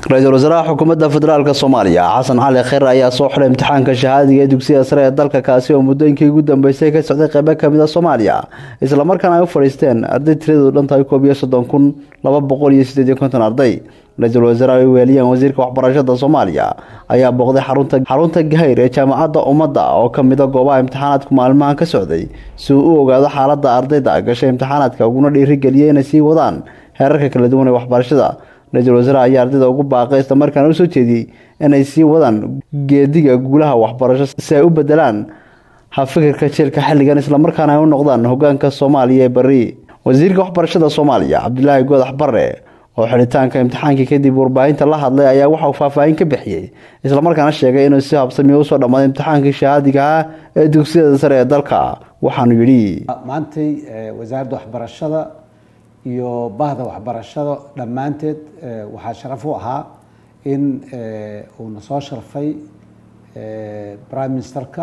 ra-iisul wasaaraha xukuumadda federaalk soomaaliya xasan cali kheyr ayaa soo xiray imtixaanka shahaadiga ee dugsiyada sare ee dalka kaasi oo muddooyinkii ugu dambeysay ka socday qeybo kamid a soomaaliya islamarkaana ay u fadhiisteen arday tiradoodu dhan tahay koob iyo soddon kun laba boqol iyo sideed iyo konton arday ra-iisul wasaaraha ay weeliyeen wasiirka waxbarashada soomaaliya ayaa booqday xarunta xarunta gahayr ee jaamacadda ummadda oo kamid a goobaha imtixaanaadku maalmahan ka socday si uu u ogaado xaaladda ardayda gashay imtixaanaadka uguna dhiirigeliyay inay sii wadaan heerarka kala duwan ee waxbarashada ra-iisul wasaare ayaa ardayda ugu baaqay islamarkaana usoo jeediyey inay sii wadaan geediga guulaha waxbarasho si ay u bedelaan hafikirka jeelka xilligan islamarkaana ay u noqdaan hogaanka soomaaliya ee bari wasiirka waxbarashada soomaaliya cabdilaahi goodax bare oo xidhitaanka imtixaankii kadib warbaahinta la hadlay ayaa waxauu faahfaahin ka bixiyey islamarkaana sheegay inuu si habsamiyo usoo dhammaaday imtixaankii shahaadiga ah ee dugsiyada sare ee dalka waxaanu yidhi maantay wasaaradda waxbarashada iyo bahda waxbarashada dhammaanteed waxaa sharaf u ahaa in uuna soo sharfay prime ministerka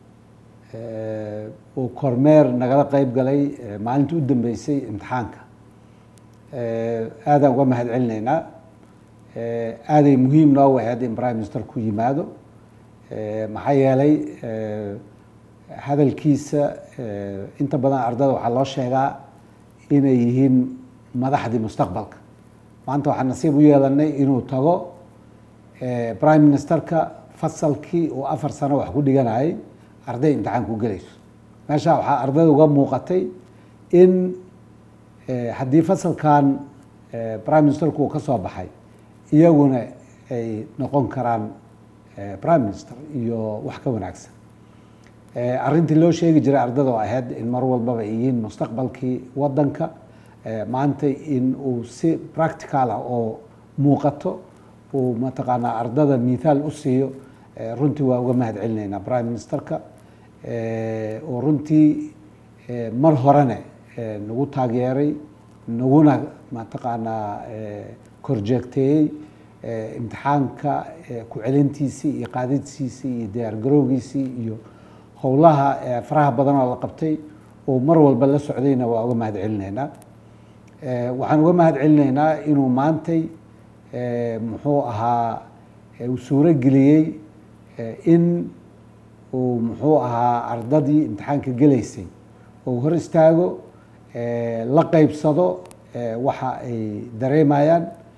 uu kormeer nagala qeyb galay maalintii u dambeysay imtixaanka aadaan uga mahad celinaynaa aaday muhiim noo waheed in prime minister ku yimaado maxaa yeelay hadalkiisa inta badan ardada waxaa loo sheegaa inay yihiin madaxdii mustaqbalka maanta waxaa nasiib u yeelanay inuu tago prime ministerka fasalkii uu afar sano wax ku dhiganayay arday imtixaan ku gelayso meeshaa waxaa ardayda uga muuqatay in haddii fasalkan prime ministerku uu ka soo baxay iyaguna ay noqon karaan prime minister iyo wax ka wanaagsan arrintii loo sheegi jiray ardada oo ahayd in mar walbaba ay yihiin mustaqbalkii wadanka maanta in uu si practical ah oo muuqato uu mataqaanaa ardada mithaal u siiyo runtii waa uga mahad celinaynaa prime ministerka oo runtii mar horene nagu taageeray naguna mataqaanaa korjeegteeyey imtixaanka ku celintiisii iyo qaadidsiisii iyo diyaargarowgiisii iyo howlaha faraha badan oo la qabtay oo mar walba la socdayna waa uga mahad celinaynaa waxaan uga mahad celinaynaa inuu maantay muxuu ahaa uu suuro geliyey in uu muxuu ahaa ardadii imtixaanka gelaysay oo hor istaago la qeybsado waxa ay dareemayaan